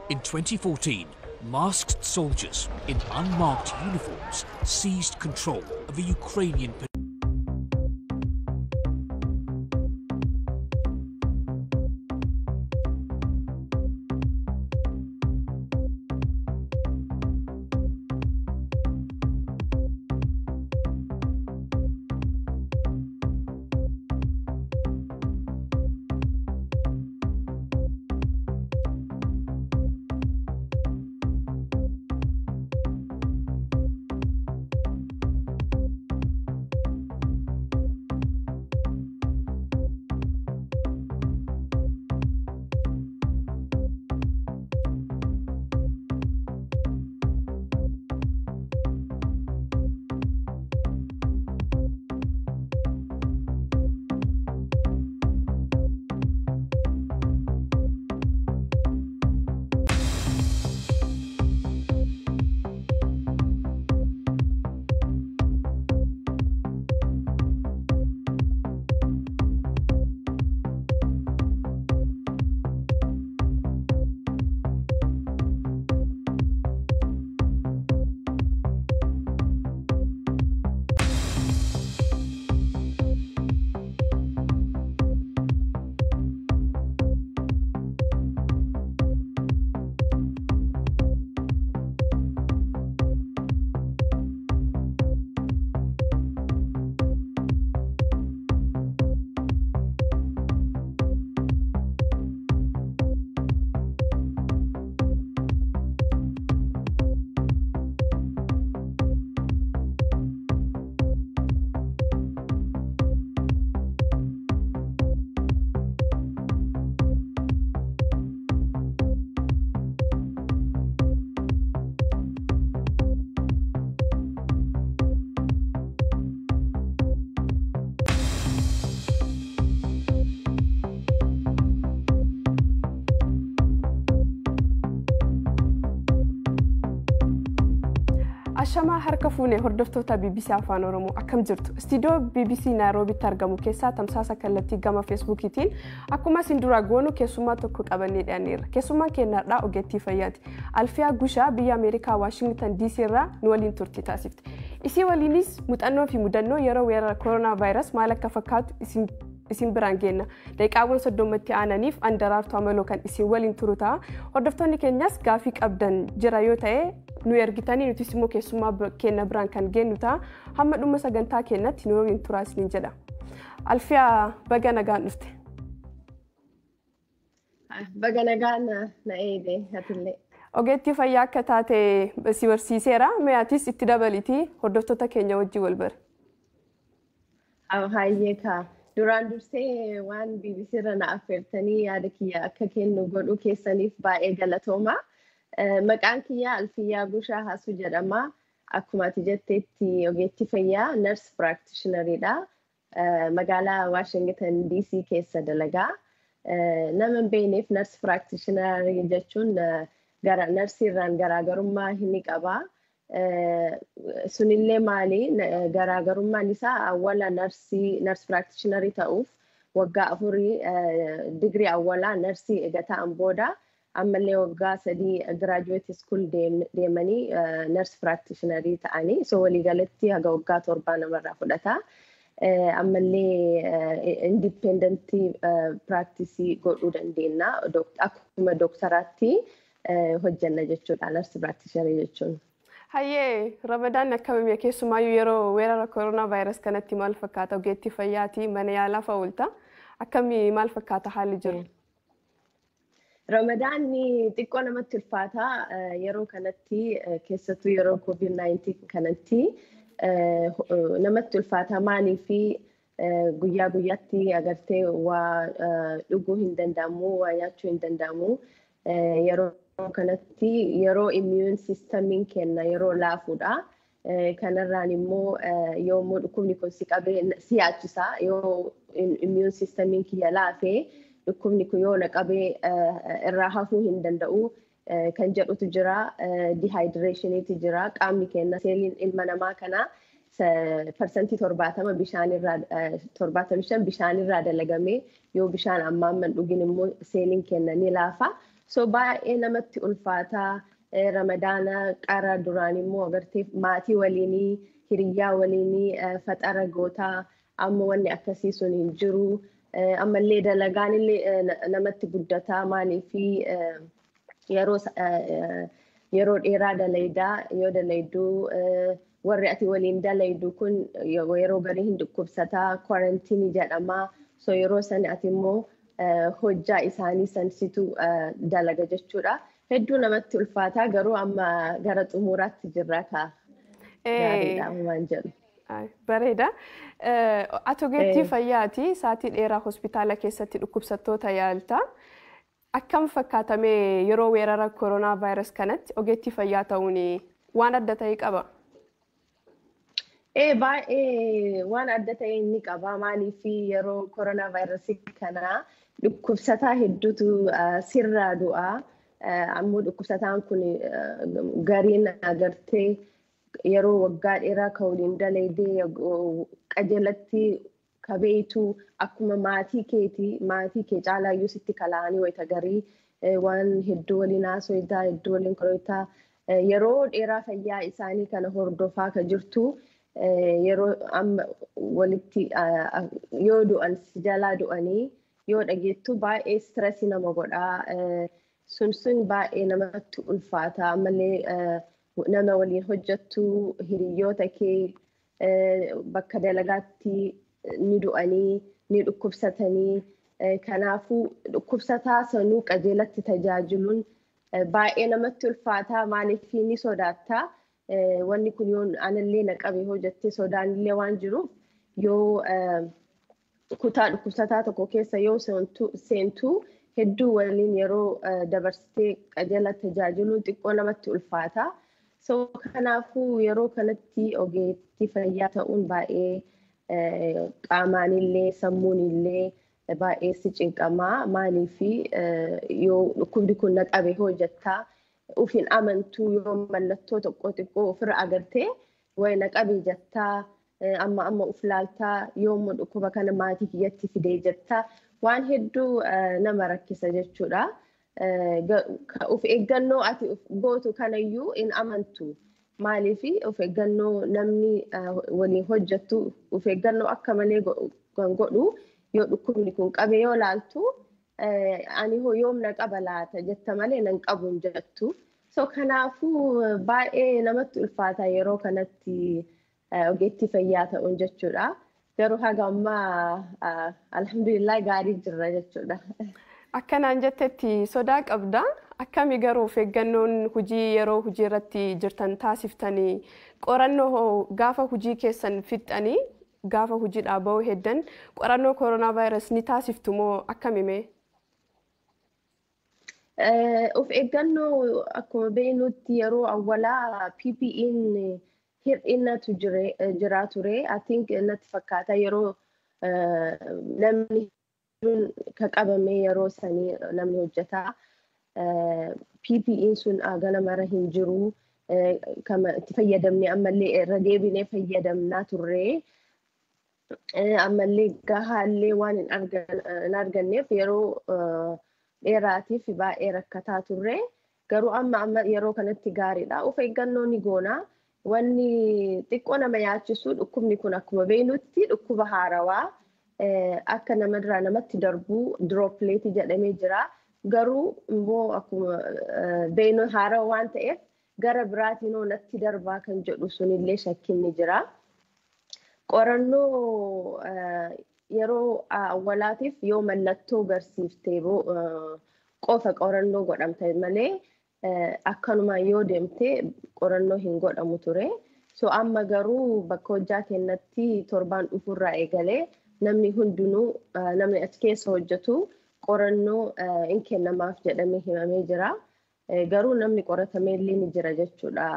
In 2014, masked soldiers in unmarked uniforms seized control of a Ukrainian Ashamaa harka fuunee hordoftoota BBC Afaan Oromoo akkam jirtu istiidiyoo BBC Naayiroobitti argamu keessaa tamsaasa kallattii gama feesbuukiitiin akkuma isin dura goonu keessummaa tokko qabannee dhiyaanneerra keessummaan keenyaadhaa ogeettii fayyaati alfiyaa gushaa biyya ameerikaa waashingtan DC irraa nu waliin turtii taasifte isii waliinis muuxannoo fi mudannoo yeroo weerara kooroonaa vaayirasii maal akka fakkaatu isin isin biraan geenna daqiiqaawwan soddomatti aananiif andaraartuu amaloo kan isin waliin turu ta'a hordoftoonni keenyas gaafii qabdan jira yoo ta'e nu ergitanii nutis immoo keessummaa keenya biraan kan geenyu ta'a hamma dhuma sagantaa keenyatti nu waliin turaa isiniin jedha alfiyaa baga nagaan dhufte. Baga nagaan na eege atillee. Ogeettii fayyaa akka taate si barsiiseera mi'aatis itti dabalitii hordoftoota keenya wajjin wal bare. Hayyee kaa. duraan dursee waan BBC irra na affeertanii yaada kiyya akka kennu godhuu keessaniif baay'ee galatooma. Maqaan kiyya Alfiyyaa Gushaa Haasuu jedhama. Akkuma ati jetteetti ogeettii fayyaa nurse practitioneridha. Magaalaa Washington DC keessa dalagaa. Nama hin beekneef nurse practitionerii jechuun narsiirraan garaagarummaa ni qaba. sunillee maali garaagarummaan isaa awwala narsii nars piraaktishiinarii ta'uuf waggaa afurii digirii awwalaa narsii eega ta'an booda ammallee waggaa sadii giraajuweet iskuul deemanii nars piraaktishiinarii ta'anii so waliigalatti haga waggaa torbaa namarraa fudhata. Ammallee indipendentii piraaktisii godhuu dandeenya akkuma dooktaraatti hojjanna jechuudha nars piraaktishiinarii jechuun. Hayyee Ramadaan akkamii keessumaayyuu yeroo weerara kooroonaa vaayirasii kanatti maal fakkaata ogeettii fayyaati mana yaalaa fa'a oolta akkamii maal fakkaata haalli jiru? Ramadaan xiqqoo namatti ulfaata yeroo kanatti keessattuu yeroo COVID-19 kanatti namatti ulfaata maalii fi guyyaa guyyaatti agartee waa dhuguu hin danda'amu waa nyaachuu hin danda'amu yeroo kanatti yeroo immiyuun siistamiin kenna yeroo laafuudha. Kanarraan immoo yommuu dhukkubni kun si qabee si yaachisa yoo immiyuun siistamiin kiyya laafee dhukkubni kun yoo na qabee irraa hafuu hin danda'u kan jedhutu jira. Dihaayidireeshiniitu jira. Qaamni keenya seeliin ilma namaa kana parsantii torbaatama bishaanirraa torbaatamii shan bishaanirraa dalagamee yoo bishaan ammaan man dhugin immoo seeliin keenya ni laafa. So baay'ee namatti ulfaataa ramadaana qara duraan immoo agartee maatii waliinii hiriyyaa waliinii faxara gootaa amma wanni akkasii sun hin jiru. Ammallee dalagaan illee namatti guddataa maaliifi yeroo yeroo dheeraa dalaydaa yoo dalayduu warri ati waliin dalaydu kun yeroo garii hin dhukkubsataa kwarantiinii jedhamaa so yeroo san ati immoo hojjaa isaanii sansitu dalaga jechuudha. Hedduu namatti ulfaataa garuu amma gara xumuraatti jirra kaa. Gaariidha waan jedhu. Bareeda. Ati ogeettii fayyaati saatii dheeraa hospitaala keessatti dhukkubsattoota yaalta. Akkam fakkaatamee yeroo weerara koronaa vaayirasii kanatti ogeettii fayyaa ta'uun waan adda ta'e qaba? Ee baay'ee waan adda ta'e inni qaba. Maaliif yeroo koronaa vaayirasii kanaa dhukkubsataa hedduutu sirraa du'a. Ammoo dhukkubsataan kun gariin agartee yeroo waggaa dheeraa ka waliin dalaydee qajeelatti kabeetu akkuma maatii keeti maatii kee caalaayyuu sitti kala'anii wayita garii waan hedduu waliin haasoftaa hedduu waliin qorata yeroo dheeraa fayyaa isaanii kana hordofaa ka jirtu yeroo amma walitti yoo du'an si jalaa du'anii yoo dhageettu baay'ee stressii nama godhaa sun sun baay'ee namatti ulfaata ammallee nama waliin hojjettu hiriyoota kee bakka dalagaatti ni du'anii ni dhukkubsatanii kanaafuu dhukkubsataa sanuu qajeelatti tajaajiluun baay'ee namatti ulfaataa maaliif ni sodaattaa wanni kun yoo anallee na qabe hojjettee sodaanillee waan jiruuf yoo kutaa dhukkubsataa tokko keessa yoo seentuu hedduu waliin yeroo dabarsitee qajeela tajaajiluun xiqqoo namatti ulfaataa. So kanaafuu yeroo kanatti ogeettii fayyaa ta'uun baay'ee qaamaanillee sammuunillee baay'ee si cinqamaa maaliif yoo dhukkubni kun na qabe hojjettaa ufin amantuu yoo mallattoo tokko xiqqoo ofirra agartee wayi na qabe jettaa amma amma uf laaltaa yoommoo dhukkuba kana maatii kiyyatti fidee jettaa waan hedduu nama rakkisa jechuudha. of eeggannoo ati gootu kanayyuu in amantu. Maaliif of eeggannoo namni waliin hojjettu of eeggannoo akka malee kan godhu yoo dhukkubni kun qabe yoo laaltu ani hoo yoomna qaba laata jetta malee nan qabu hin jettu. So kanaafuu baay'ee namatti ulfaata yeroo kanatti ogeettii fayyaa ta'uun jechuudha. Garuu haga ammaa alhamdulillah gaarii jirra jechuudha. Akkanaan jettetti sodaa qabda. Akkami garuu of eeggannoon hojii yeroo hojii irratti jirtan taasiftanii qorannoo gaafa hojii keessan fixxanii gaafa hojiidhaa bahuu heddan qorannoo koronaa vaayirasii ni taasiftu moo akkamime? Of eeggannoo akkuma beeknutti yeroo awwalaa PPE'n hir'innatu jira ture. I think natti fakkaata yeroo namni ka qabame yeroo sanii namni hojjetaa. PPE'n sun gana mara hin jiru. Itti fayyadamne ammallee irra deebinee fayyadamnaa turre. Ammallee gahaallee waan hin arganneef yeroo dheeraatiif baay'ee rakkataa turre. Garuu amma amma yeroo kanatti gaariidha. Of eeggannoo ni goona. Wanni xiqqoo nama yaachisu dhukkubni kun akkuma beeknutti dhukkuba haarawaa. akka namarraa namatti darbu diroopileetii jedhamee jira. Garuu immoo akkuma beeknu haarawaa waan ta'eef gara biraatiin natti darbaa kan jedhu sunillee shakkiin ni jira. Qorannoo yeroo awwalaatiif yoo mallattoo garsiiftee qofa qorannoo godhamte malee akkanuma yoo deemte qorannoo hin godhamu ture. So amma garuu bakka hojjaa keenyatti torbaan dhufurraa eegalee namni hundinuu namni achi keessa hojjetu qorannoo hin kennamaaf jedhamee himamee jira. Garuu namni qoratamee illee ni jira jechuudha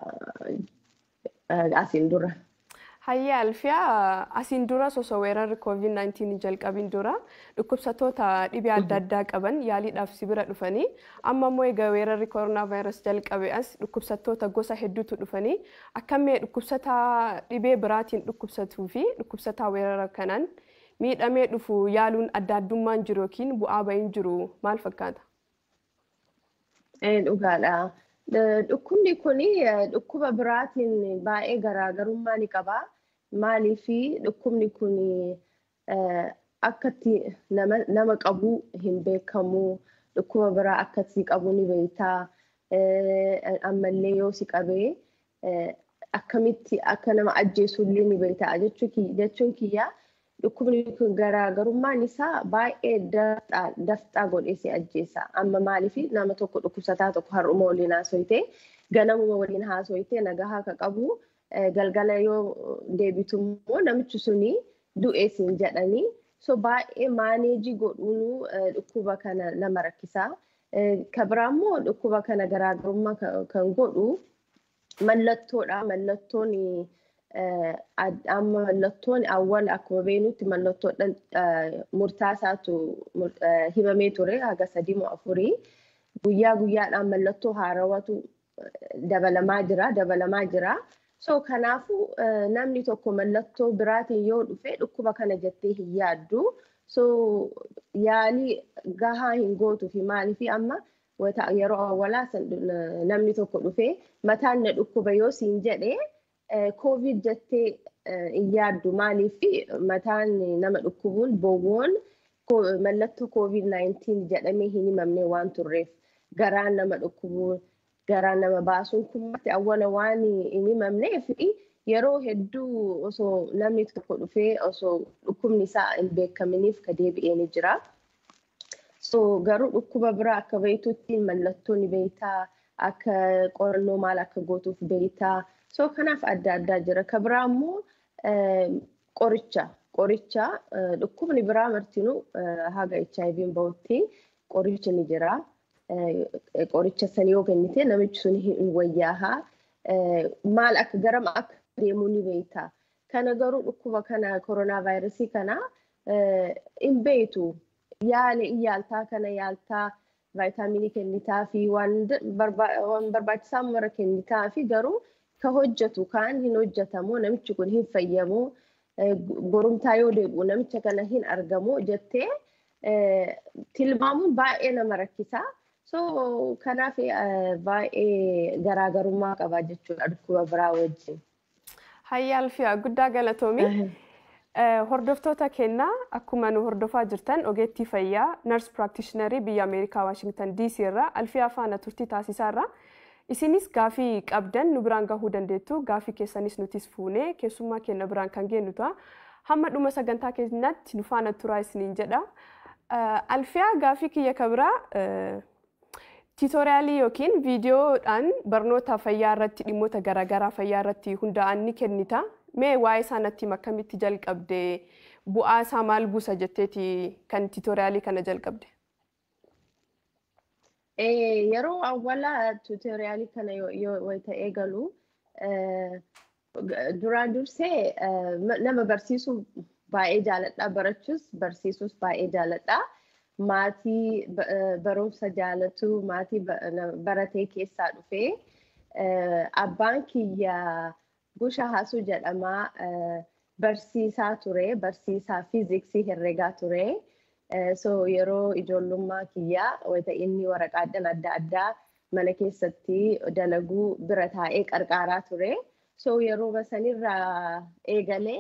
asiin dura. Hayyaa Alfiyaa asiin dura osoo weerarri COVID-19 jalqabin dura dhukkubsattoota dhibee adda addaa qaban yaaliidhaaf si bira dhufanii amma immoo egaa weerarri koronaa vaayirasii jalqabe as dhukkubsattoota gosa hedduutu dhufanii akkamii dhukkubsataa dhibee biraatiin dhukkubsatuu fi dhukkubsataa weerara kanaan miidhamee dhufu yaaluun adda addummaan jiru yookiin bu'aa bahiin jiru maal fakkaata? Dhugaadha. Dhukkubni kun dhukkuba biraatiin baay'ee garaagarummaa ni qaba. Maaliif dhukkubni kun akkatti nama qabu hin beekamu. Dhukkuba biraa akkatti qabu ni beektaa. Ammallee yoo si qabee akkamitti akka nama ajjeesullee ni beektaa jechuun kiyya. Dhukkubni kun garaagarummaan isaa baay'ee dafxaa godhee si ajjeessa. Amma maaliif nama tokko dhukkubsataa tokko har'uma waliin haasoyite ganamuma waliin haasoyite nagahaa akka qabu galgala yoo deebitu immoo namichi suni du'ee siin jedhanii so baay'ee maaneejii godhuun dhukkuba kana nama rakkisaa. Kabiraa immoo dhukkuba kana garaagarummaa kan godhu mallattoodha. Mallattoon amma mallattoon awwal akkuma beenutti mallattoodhaan murtaasaatu himamee ture haga sadii moo afurii guyyaa guyyaadhaan mallattoo haarawatu dabalamaa jira dabalamaa jira. So kanaafuu namni tokko mallattoo biraatiin yoo dhufe dhukkuba kana jettee hin yaaddu. So yaalii gahaa hin gootuu fi maaliif amma yeroo awwalaa namni tokko dhufee mataan na dhukkuba yoo siin jedhee Covid jettee hin yaaddu maaliif mataan nama dhukkubuun bowwoon mallattoo Covid-19 jedhamee hin himamne waan turreef garaan nama dhukkubuu garaan nama baasuun kummatti awwala waan hin himamneef yeroo hedduu osoo namni tokko dhufee osoo dhukkubni isaa hin beekaminiif ka deebi'ee ni jira. So garuu dhukkuba biraa akka beektutti mallattoo ni beektaa akka qorannoo maal akka gootuuf beektaa. So kanaaf adda addaa jira. Ka biraa immoo qoricha. Qoricha dhukkubni biraa martinuu haga HIV bahutti qorichi ni jira. Qoricha san yoo kennite namichi sun hin wayyaahaa. Maal akka garam akka deemuu ni beekta. Kana garuu dhukkuba kana koronaa vaayirasii kana hin beektu. Yaala yaaltaa kana yaaltaa vaayitaaminii kennitaa fi waan barbaachisaa mara kennitaa fi garuu ka hojjetu kaan hin hojjetamu namichi kun hin fayyamu borumtaa yoo deebi'u namicha kana hin argamu jettee tilmaamuun baay'ee nama rakkisaa. So kanaaf baay'ee garaagarummaa qaba jechuudha dhukkuba biraa wajjin. Hayyaalfiyaa guddaa galatoomi. Hordoftoota kennaa akkuma nu hordofaa jirtan ogeettii fayyaa nars piraaktishiinarii biyya Ameerikaa Waashingtan DC irraa alfiyaa faana turtii taasisaa irraa isinis gaafii qabdan nu biraan gahuu dandeettu gaafii keessanis nutis fuunee keessummaa keenya biraan kan geenyu ta'a. Hamma dhuma sagantaa keenyaatti nu faana turaa isiniin jedha. Alfiyaa gaafii kiyya kabiraa tiitoriyaalii yookiin viidiyoodhaan barnoota fayyaa irratti dhimmoota garaagaraa fayyaa irratti hundaa'an ni kennita. Mee waa'ee isaa natti akkamitti jalqabde bu'aa isaa maal buusa jetteeti kan tiitoriyaalii kana jalqabde? Yeroo awwalaa tiitoriyaalii kana yoo ta'ee galu duraan dursee nama barsiisuu baay'ee jaaladha barachuus barsiisuus baay'ee jaaladha. Maatii barumsa jaalatu maatii baratee keessaa dhufee abbaan kiyya Busha Haasuu jedhama barsiisaa ture barsiisaa fiiziksii herreegaa ture. So yeroo ijoollummaa kiyyaa wayita inni waraqaadhaan adda addaa mana keessatti dalaguu bira taa'ee qarqaaraa ture. So yeroo sanirraa eegalee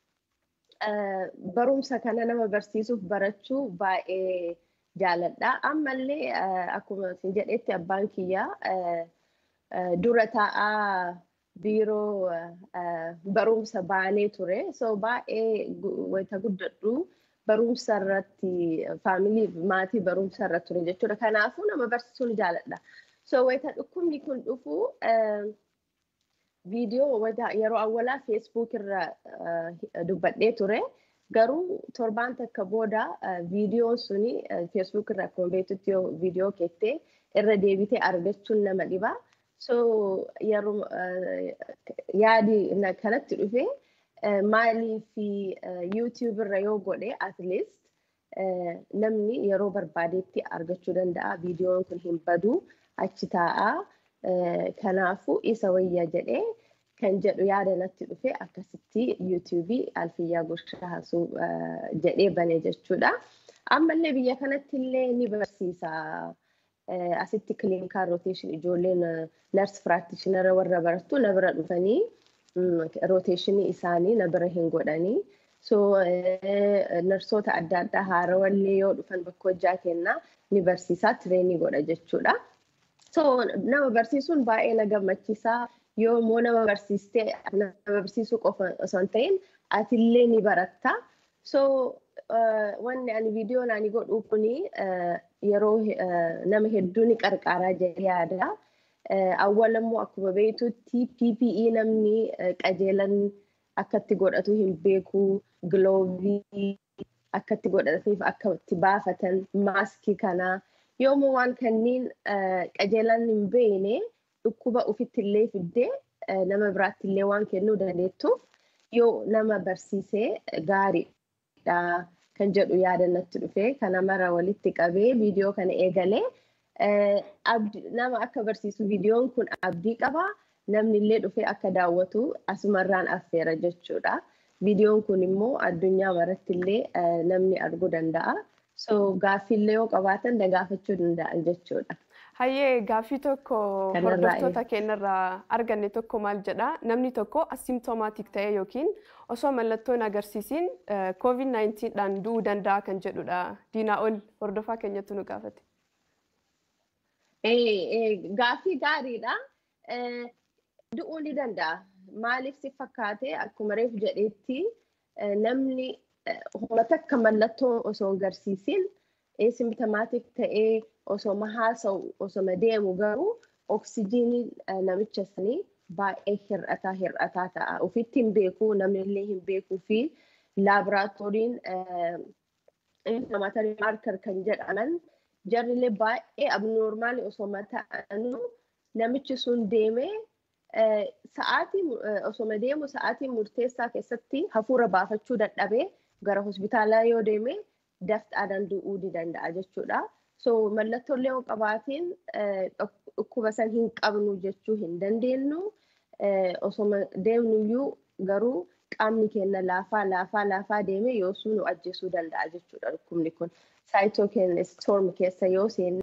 barumsa kana nama barsiisuuf barachuu baay'ee jaaladha. Ammallee akkuma isin jedhetti abbaan kiyyaa dura taa'aa biiroo barumsa baanee ture. So baay'ee wayita guddadhu barumsa irratti faamilii maatii barumsa irra ture jechuudha. Kanaafuu nama barsiisuu ni jaaladha. So wayita dhukkubni kun dhufu viidiyoo yeroo awwalaa feesbuuk irra dubbadhee ture. Garuu torbaan takka booda viidiyoon suni feesbuuk irra akkuma beektutti yoo viidiyoo keettee irra deebitee argachuun nama dhiba. So yeroo yaadi kanatti dhufe maalii fi yuutiyuub irra yoo godhe at least namni yeroo barbaadetti argachuu danda'a. Viidiyoon kun hin badu achi taa'aa. Kanaafuu isa wayya jedhee kan jedhu yaada natti dhufe akkasitti yuutiyuubii alfiyyaa goshaa haasuu jedhee bane jechuudha. Ammallee biyya kanatti illee ni barsiisa. asitti clinical rotation ijoolleen nurse practitioner warra barattu na bira dhufanii rotationii isaanii na bira hin godhanii. So narsoota adda addaa haarawallee yoo dhufan bakka hojjaa kennaa ni barsiisaa tireenii godha jechuudha. So nama barsiisuun baay'ee na gammachiisaa yoo immoo nama barsiistee nama barsiisuu qofa osoo hin ta'in atillee ni baratta. So wanni ani viidiyoon ani godhu kuni yeroo nama hedduu ni qarqaaraa jedhee yaada. Awwal immoo akkuma beektutti PPE namni qajeelan akkatti godhatu hin beeku giloovii akkatti godhataniif akka itti baafatan maaskii kana yoommoo waan kanneen qajeelan hin beekne dhukkuba ofitti illee fiddee nama biraatti illee waan kennuu dandeettuuf yoo nama barsiisee gaariidha kan jedhu yaadannatti dhufe kana mara walitti qabee viidiyoo kana eegalee nama akka barsiisu viidiyoon kun abdii qaba. namni illee dhufee akka daawwatu asumarraan affeera jechuudha. Viidiyoon kun immoo addunyaa maratti illee namni arguu danda'a. So gaaffiillee yoo qabaatan gaafachuu danda'an jechuudha. Hayyee gaaffii tokko hordoftoota keenyarraa arganne tokko maal jedha namni tokko asimptomaatik ta'e yookiin osoo mallattoon agarsiisiin COVID-19 dhaan du'uu danda'a kan jedhudha. Diinaa ol hordofaa keenyatti nu gaafate. Gaaffii gaariidha. du'uu ni danda'a. Maaliif si fakkaate akkuma reefu jedheetti namni humna takka mallattoo osoo hin agarsiisin simptomaatik ta'ee osoo haasa'u osoo deemu garuu oksijiiniin namicha sanii baay'ee hir'ataa hir'ataa ta'a. Ofitti hin beeku namni illee hin beekuu fi laaboraatooriin inflammatory marker kan jedhaman jarrillee baay'ee abnoormaali osoo ta'anuu namichi sun deemee sa'aatii osoo deemu sa'aatii murteessaa keessatti hafuura baafachuu dadhabee gara hospitaalaa yoo deeme dafxaadhaan du'uu ni danda'a jechuudha. So mallattoolee yoo qabaatiin dhukkuba san hin qabnu jechuu hin dandeenyu. Osoo deemnuyyuu garuu qaamni keenya laafaa laafaa laafaa deeme yoosuu nu ajjeesuu danda'a jechuudha dhukkubni kun. Saayitoo keenya storm keessa yoo seenne